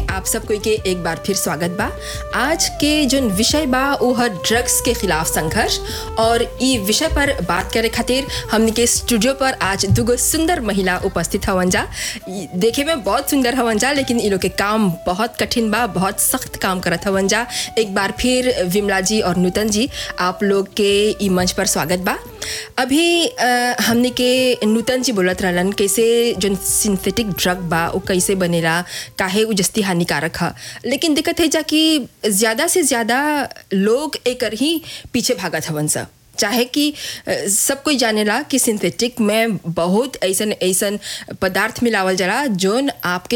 में आप सब कोई के एक बार फिर स्वागत बा आज के जो विषय बा वो है ड्रग्स के खिलाफ संघर्ष और ई विषय पर बात करे खातिर हमने के स्टूडियो पर आज दुगो सुंदर महिला उपस्थित हवन जा ई देखे में बहुत सुंदर हवन जा लेकिन इ लोग के काम बहुत कठिन बा बहुत सख्त काम करत हवन जा एक बार फिर विमला जी और नूतन जी आप लोग के ई मंच पर स्वागत बा अभी अ, हमने के नूतन जी बोलत रहलन कैसे जो सिंथेटिक ड्रग बा वो कैसे बनेला काहे उ जस्ती हानिकारक ह लेकिन दिक्कत है जा कि ज़्यादा से ज़्यादा लोग एकर ही पीछे भागत हवन सा चाहे कि अ, सब कोई जानेला कि सिंथेटिक में बहुत ऐसन ऐसन पदार्थ मिलावल जाला जोन आपके